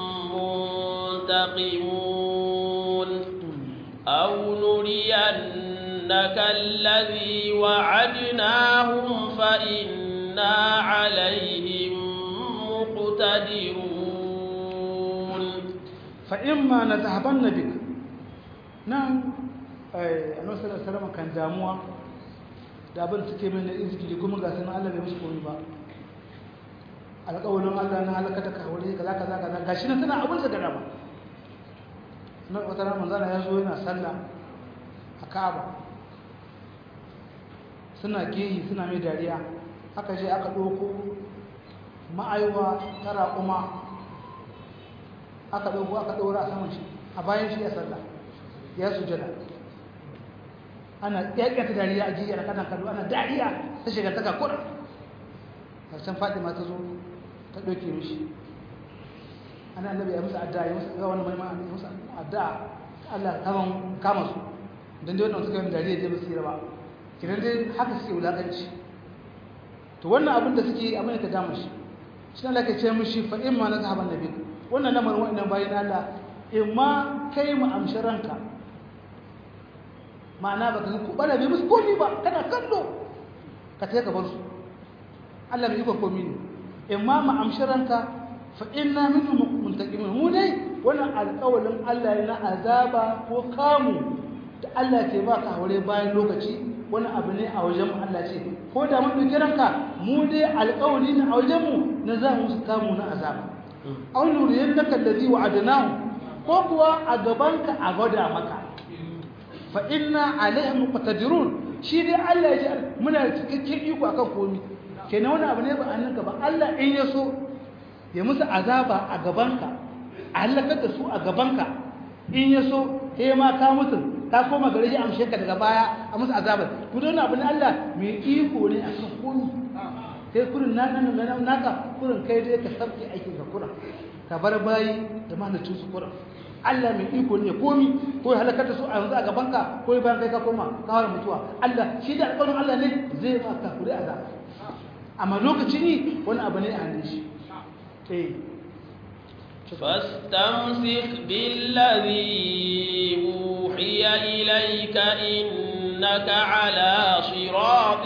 منتقمون أو نرينك الذي وعدناهم فإنا عليهم مقتدرون فإما نذهبن بك نعم annabi sallallahu alaihi wasallam kan damuwa da abin suke mai na izgili kuma ga sanan Allah bai musu komai ba alƙawarin Allah na halaka da kawure kaza kaza kaza gashi na tana abin da gada ba na wata ran manzara ya zo yana sallah a Ka'aba suna gehi suna mai dariya aka je aka ɗauko ma'aiwa ta raƙuma aka ɗauko aka ɗaura a saman shi a bayan shi a sallah ya sujada ana ƙyaƙyata dariya a jiyar kanan kallo ana dariya ta shiga ta kakura harshen fatima ta zo ta ɗauke mishi ana annabi ya musu addu'a ya musu ga wani mai ya musu addu'a Allah kaman kama su dan dai wannan suka yi dariya dai musu ba kiran dai haka suke wulakanci to wannan abin da suke abin da ka dama shi shi Allah ka ce mishi fa in ma na zahaban nabi wannan lamarin wannan bayan Allah in ma kai mu amshi ranka ma'ana baka ga kubala bai musu komi ba kana kallo ka tafi ka bar su Allah bai yi komi ne in ma mu amshi ranka fa inna minhum muntaqimun mu dai wannan alƙawalin Allah na azaba ko kamu da Allah ke baka aure bayan lokaci wani abu ne a wajen mu Allah ce ko da mun dauki ranka mu dai alƙawari ne a wajen mu na za mu kamu na azaba aw nuriyannaka allazi wa'adnahu ko kuwa a gabanka a gwada maka fa inna alaihim muqtadirun shi dai Allah ya ji muna cikakken iko akan komai kenan wani abu ne ba annanka ba Allah in ya so ya musu azaba a gabanka a halakar da su a gabanka in ya so he ma ka mutu ka koma gare shi amshe ka daga baya a musu azabar ku don abu ne Allah mai iko ne akan komai kai kurin na nan nan naka kurin kai dai ka sabke aikin ka kurin ka bar bayi da mahalicin su kurin Allah mai iko ne komi ko ya halakar da su a yanzu a gabanka ko bayan kai ka koma ka fara mutuwa Allah shi da alƙawarin Allah ne zai ba ka kuri azaba amma lokaci ne wani abu ne a hannun shi eh فاستمسك بالذي أوحي إليك إنك على صراط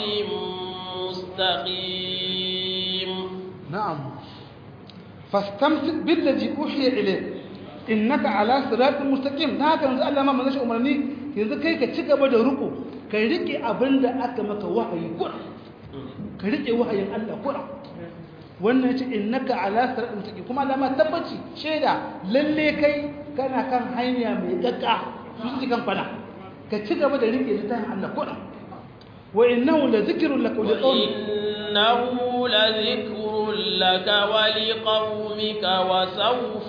مستقيم نعم فاستمسك بالذي أوحي إليك innaka ala siratin mustaqim na haka yanzu Allah ma manzo shi umarni yanzu kai ka ci gaba da ruku ka rike abinda aka maka wahayi kura ka rike wahayin Allah kura wannan yace innaka ala siratin mustaqim kuma Allah ma tabbaci sheda lalle kai kana kan hanya mai gagga su ci kan kwana ka ci gaba da rike littafin Allah kura wa innahu la zikrun laka wa liqawmik إنه لذكر لك ولقومك وسوف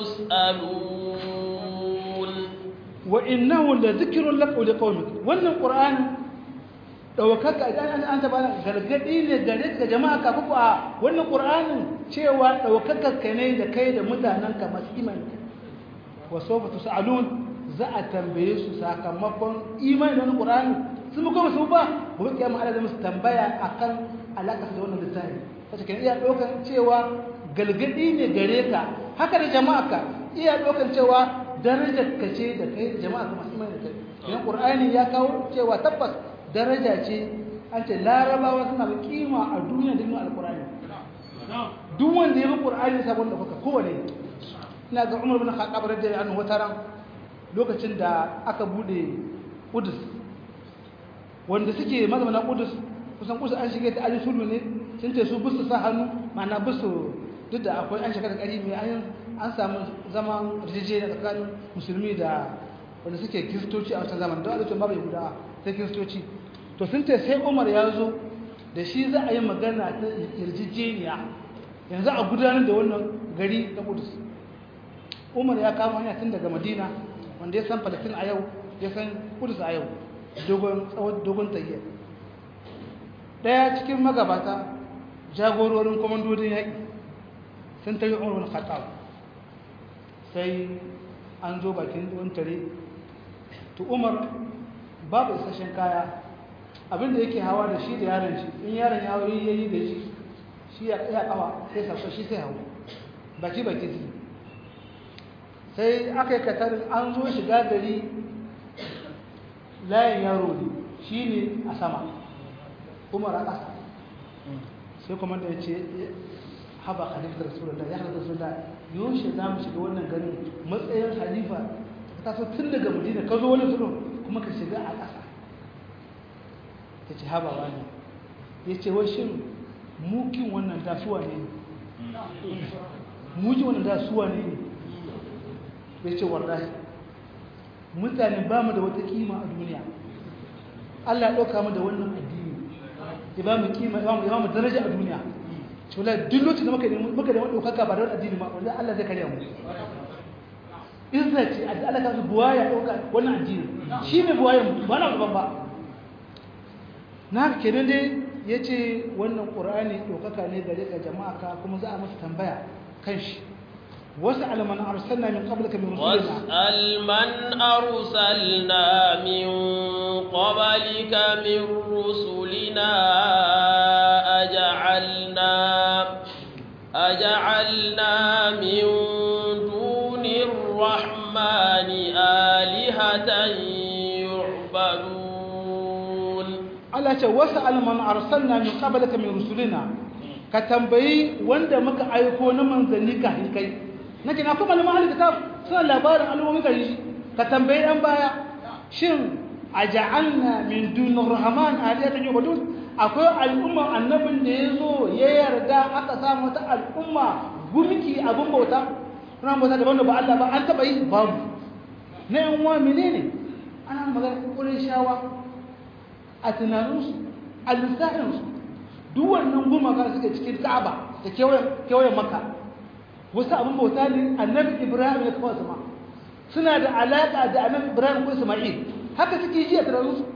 تسألون وإنه لذكر لك ولقومك وأن القرآن ɗaukaka idan an ta bana gargaɗi ne gare ka jama'a ka kuku a wannan ƙur'anin cewa ɗaukaka ka ne da kai da mutanen ka masu imani wa sofa tu sa'alun za a tambaye su sakamakon imani da wannan ƙur'ani sun mu kuma su ba gobe kiyama Allah zai musu tambaya akan alaƙa da wannan littafi kace kan iya ɗaukan cewa galgadi ne gare ka haka da jama'a ka iya ɗaukan cewa darajar ka ce da kai jama'a ka masu imani da kai idan qur'ani ya kawo cewa tabbas daraja ce an ce larabawa suna da kima a duniya da alqur'ani duk wanda ya bi qur'ani sabon da kuka kowane ina ga Umar bin Khattab radiyallahu anhu wata ran lokacin da aka bude Qudus wanda suke mazamana Qudus kusan kusa an shige ta ajin sulhu ne sun ce su busu sa hannu ma'ana busu duk da akwai an shiga da ƙari mai an samu zaman rijije da tsakanin musulmi da wanda suke kiristoci a wancan zaman don a lokacin babu yahudawa sai kiristoci to sun ce sai umar ya zo da shi za a yi magana ta yarjejeniya yanzu a gudanar da wannan gari na kudus umar ya kama hanya tun daga madina wanda ya san palestina a yau ya san kudus a yau dogon tsawon dogon tayyar ɗaya cikin magabata jagororin kwamandodin yaƙi sun tare umar wani khattab sai an zo bakin wani tare to umar babu isasshen kaya abinda yake hawa da shi da yaron shi in yaron ya hawa yayi da shi shi ya ya kawa sai sauka shi sai hawa baki baki su sai aka yi katarin an zo shiga gari layin yaro ne shi ne a sama umar a ƙasa sai kuma da ya ce haba halittar rasulullah ya halittar rasulullah yaushe za mu shiga wannan garin matsayin halifa ka taso tun daga madina ka zo wani sulun kuma ka shiga a ƙasa ta ce haba wani ya ce wai shin mukin wannan dasuwa ne mukin wannan dasuwa ne ya ce wallahi mutane ba mu da wata kima a duniya Allah ya ɗauka mu da wannan addini ya ba mu kima ya ba mu daraja a duniya ce wallahi duk lokacin da muka da muka da wani ɗaukaka ba da wani addini ma wanda Allah zai karya mu izza ce a Allah ka su buwaya ɗauka wannan addini shi ne buwayan ba na gaban ba na kenan dai ya ce wannan ƙur'ani ɗaukaka ne gare ka jama'a ka kuma za a masa tambaya kan shi واسأل من أرسلنا من قبلك من رسلنا واسأل من أرسلنا من قبلك من رسلنا أجعلنا أجعلنا من دون الرحمن آلهة يعبدون Allah ce wasu alman arsalna min qablaka min rusulina ka tambayi wanda muka aiko na manzanni kafin kai nake na kuma malaman ahli kitab suna labarin al'ummi kan shi ka tambayi dan baya shin aja'alna min dunir rahman aliyatan yubadun akwai al'umma annabin da yazo ya yarda aka samu wata al'umma gumki abun bauta ran bauta daban da ba Allah ba an taba yi babu na yan uwa menene ana magana kurin shawa a tunaninsu a lissafinsu duk wannan gumaka suke cikin ka'aba da kewayen maka wasu abin bauta ne annabi ibrahim ya kawo sama suna da alaƙa da annabi ibrahim ko isma'il haka suke ji a tunaninsu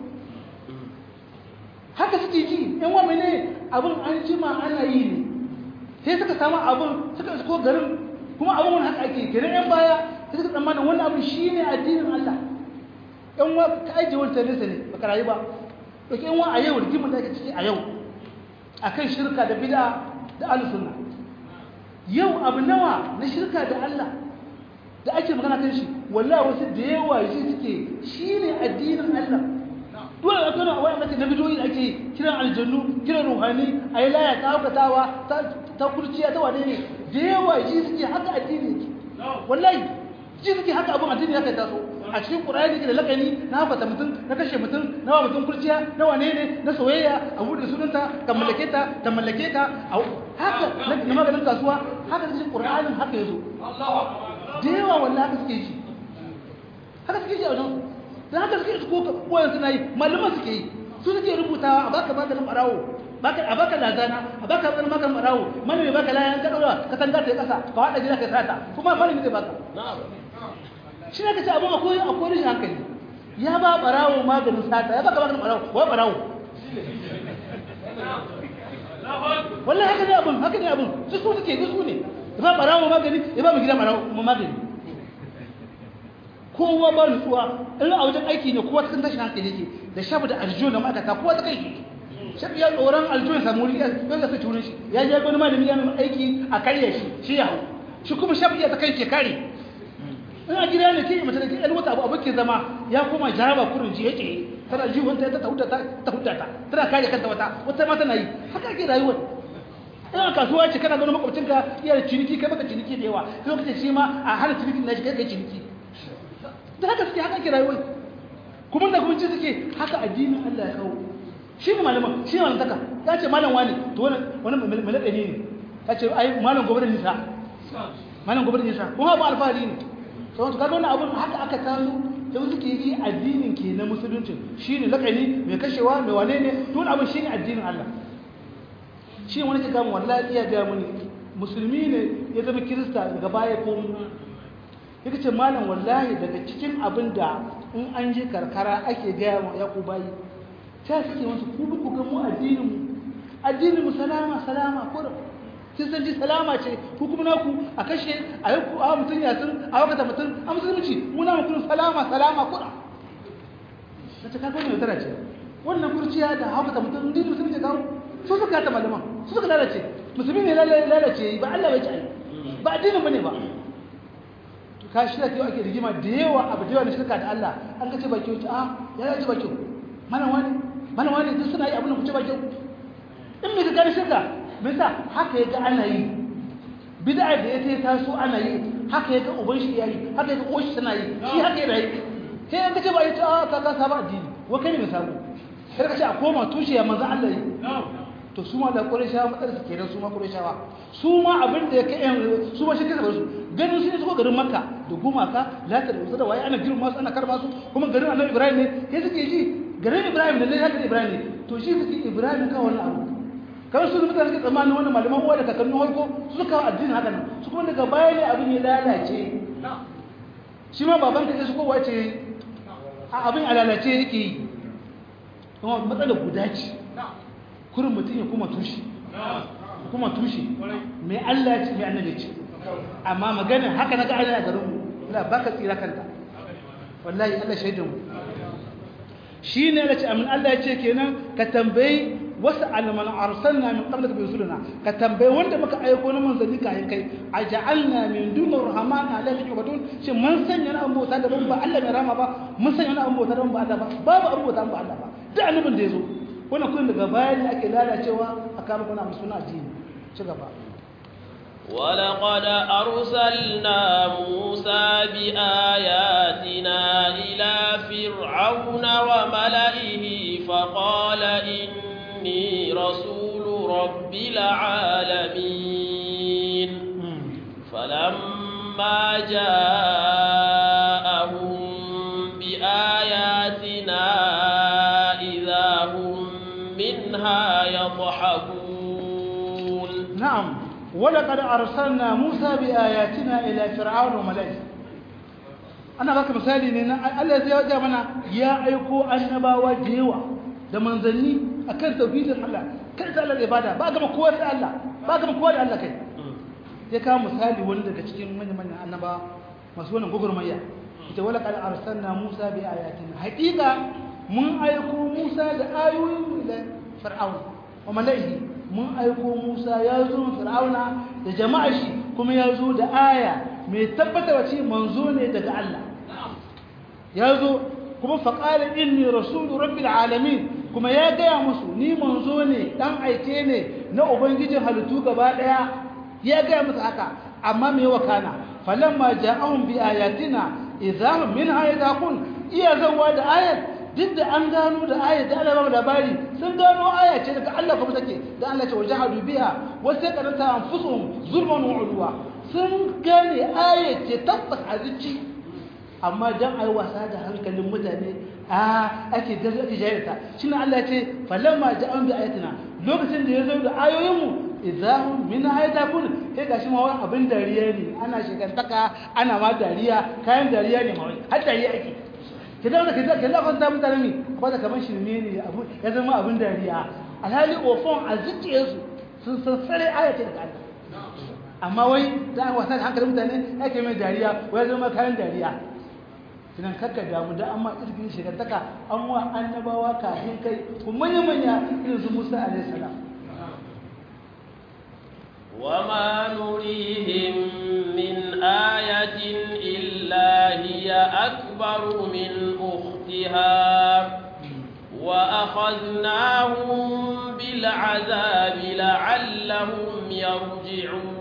haka suke ji yan wa ne abin an jima ana yi ne sai suka samu abin suka isko garin kuma abin wani haka ake kenan yan baya sai suka tsammanin wannan abin shi ne addinin allah yan wa ka ajiye wancan nesa ne baka rayu ba ɗauki yan wa a yau rigimin da ake ciki a yau a kan shirka da bida da alisunna yau abu nawa na shirka da Allah da ake magana kan shi wallahi wasu da yawa shi suke shi ne addinin Allah dole a kano a wani mace na bidoyi da ake kiran aljannu kiran ruhani a yi laya ta haukatawa ta kurciya ta wane ne da yawa shi suke haka addini yake wallahi shi suke haka abin addini ya kai taso a cikin ƙura'ani da lakani na haifata mutum na kashe mutum na wa mutum kurciya na wane ne na soyayya a buɗe sunanta ka mallake ta ta mallake ta haka na maganin kasuwa haka cikin ƙura'anin haka ya zo da yawa wallahi haka suke ji haka suke ji a wajen don haka suke ko koyan suna yi malaman suke yi su suke rubutawa a baka maganin ɓarawo a baka lazana a baka wani maganin ɓarawo malami baka layan ka ɗaura ka tanga ta ƙasa ka waɗa gida ka sata kuma malami zai baka shi ne ka ce abin akwai akwai rashin hankali ya ba barawo maganin sata ya baka maganin barawo wa barawo wallahi haka ne abin haka ne abin su su suke su ne ya ba barawo magani ya ba mu gida barawo magani kowa ba nutsuwa in a wajen aiki ne kowa cikin tashin hankali yake da shafi da aljiyo da ma'aikata kowa ta kai shi shafi ya tsoron aljiyo ya samu wuri ya zai turin shi ya je wani malami ya mai aiki a karya shi shi ya hau shi kuma shafi ya ta kai ke kare ina gida ne ke mace da ke ɗan wata abu abu ke zama ya koma jaraba kurin ji yake tana ji wanta ta tahuta ta tahuta ta tana kare kanta wata wata ma tana yi haka ake rayuwar ina kasuwa ce kana ganin makwabcinka iya da ciniki kai baka ciniki da yawa kai kace shi ma a hana ciniki na shi kai kai ciniki da haka suke haka ake rayuwar kuma da kuma suke haka addinin Allah ya kawo shi ne malaman shi ne malantaka ya ce malam wani to wani wani malaɗa ne ya ce ai malam gobe da nisa malam gobe da nisa kuma ba alfahari ne sauran su kaga wannan abin haka aka taso da suke yi addinin ke na musulunci shine lakani mai kashewa mai wane ne to abin shine addinin Allah shi wani ke gamu wallahi iya ga muni musulmi ne ya zama kirista daga baya ko yake ce malam wallahi daga cikin abin da in an je karkara ake gaya wa yaku bayi ta suke wasu ku ku ga mu addinin mu addinin mu salama salama ko kin san ji salama ce ku kuma naku a kashe a yi a mutum ya sun a wakata mutum a musulunci muna mu kun salama salama kuɗa ta ce kaga mai tara ce wannan kurciya da hauka ta mutum din mutum ce kawo su suka ta malaman su suka lalace musulmi ne lalace ba Allah bai ci ai ba addinin bane ba ka shi da ake rigima da yawa abu da yawa na shirka da Allah an kace ba kyau a ya ya ci ba kyau mana wani mana wani duk suna yi abin da ku ce ba kyau in me ka gane shirka me yasa haka yaga ana yi bid'a da ya ta so ana yi haka yaga uban shi yayi haka yaga uwan shi tana yi shi haka yana yi sai an kace ba yi ta ka ka saba addini wa kai ne mai sabo sai ka ce a koma tushe ya manzo Allah yi to su ma da Qurayshawa matsar su kenan su ma Qurayshawa su ma abin da ya kai su ma shi kai su ganin su ne su garin Makka da gumaka lata da da waye ana girma su ana karma su kuma garin Annabi Ibrahim ne sai suke ji garin Ibrahim ne lata Ibrahim ne to shi suke Ibrahim ka wannan abu kamar su mutane suke tsammanin wannan malaman uwa da kakannin harko su kawo addinin haka nan su kuma daga baya ne abin ya lalace shi ma baban ka su kowa ce abin a lalace yake yi kuma matsalar guda ce kurin mutum ya kuma tushe kuma tushe mai Allah ce mai annabi ce amma magana haka na ga Allah a garin mu la baka tsira kanta wallahi Allah shaidan mu shine Allah ce amin Allah ya ce kenan ka tambayi wasu alman arsalna min qablika bi rusulina ka tambayi wanda muka aiko na manzanni kayan kai aj'alna min dunir rahman alamin yubadun shin mun sanya na ambota da ban ba Allah mai rama ba mun sanya na ambota da ban ba Allah ba babu ambota ba Allah ba duk annabin da yazo wannan kun daga bayan da ake lalacewa a kama kuna musu na addini ci gaba ولقد أرسلنا موسى بآياتنا إلى فرعون وملئه فقال إني رسول رب العالمين فلما جاءهم بآياتنا إذا هم منها يضحكون نعم ولقد أرسلنا موسى بآياتنا إلى فرعون وملئه أنا baka misali ne na Allah zai ya mana ya aiko annabawa da yawa da manzanni akan tauhidin Allah kai ta Allah ibada ba ga kowa da Allah ba ga kowa da Allah kai sai ka misali wani daga cikin manyan manyan annaba masu wannan gugurmayya ita wala qad arsalna Musa bi ayatina haqiqa mun aiko Musa da ayoyin da Fir'aun wa malaihi mun aiko Musa ya zo Fir'auna da jama'a shi kuma ya zo da aya mai tabbatarwa ce manzo ne daga Allah ya zo kuma faƙala inni rasulu rabbil alamin kuma ya gaya musu ni manzo ne dan aike ne na ubangijin halittu gaba daya ya gaya musu haka amma me wakana falamma ja'ahum bi ayatina idahum minha yadaqun iya zawa da ayat duk da an gano da ayat da Allah ba labari sun gano aya ce daga Allah kuma take da Allah ce wajahadu biha wa saqata anfusuhum zulman wa udwa sun gane aya ce tabbas azici amma dan ai wasa da hankalin mutane a ake gaza ake jayarta shine Allah ce falamma ja'an bi ayatina lokacin da ya zo da ayoyinmu idahum min ayatakun sai gashi ma wani abin dariya ne ana shigantaka ana ma dariya kayan dariya ne ma wai har dariya ake kidan da kidan kidan kan ta mutane ne ko da kaman shirme ne abu ya zama abin dariya alhali ofon a zuciyarsu sun san sare ayati daga Allah amma wai da wasa da hankalin mutane ake mai dariya wai zama kayan dariya kinan kakka damu da amma irgin shigantaka an wa annabawa kafin kai kuma manya manya irin su Musa alaihi salam وما نريهم من آية إلا هي أكبر من أختها وأخذناهم بالعذاب لعلهم يرجعون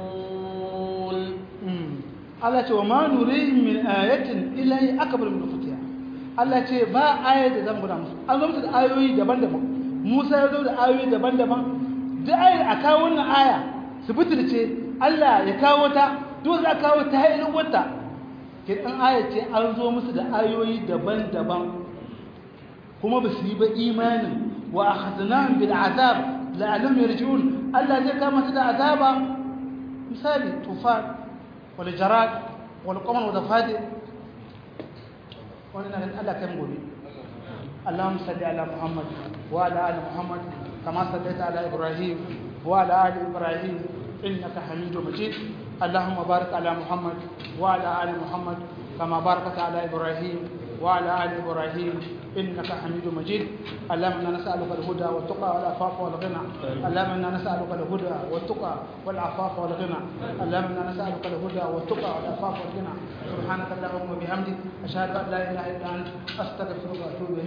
Allah ce wa ma nurihim min ayatin illa hi akbar min ukhtiha Allah ce ba ayat da zan gura musu an zo musu da ayoyi daban-daban Musa ya zo da ayoyi daban-daban duk ayar a kawo wannan aya su butulce Allah ya kawo ta duk za kawo ta hailin wata ke dan aya ce an zo musu da ayoyi daban-daban kuma ba su yi ba imanin wa akhadnahum bil azab la'allahum yarji'un Allah zai kama su da azaba misali tufan والجراد والقمر والضفادع ولنا الله كم غبي اللهم صل على محمد وعلى ال محمد كما صليت على ابراهيم وعلى ال ابراهيم انك حميد مجيد اللهم بارك على محمد وعلى ال محمد كما باركت على ابراهيم وعلى آل إبراهيم إنك حميد مجيد اللهم إنا نسألك الهدى والتقى والعفاف والغنى اللهم إنا نسألك الهدى والتقى والعفاف والغنى اللهم إنا نسألك الهدى والتقى والعفاف والغنى سبحانك اللهم وبحمدك أشهد أن لا إله إلا أنت أستغفرك وأتوب إليك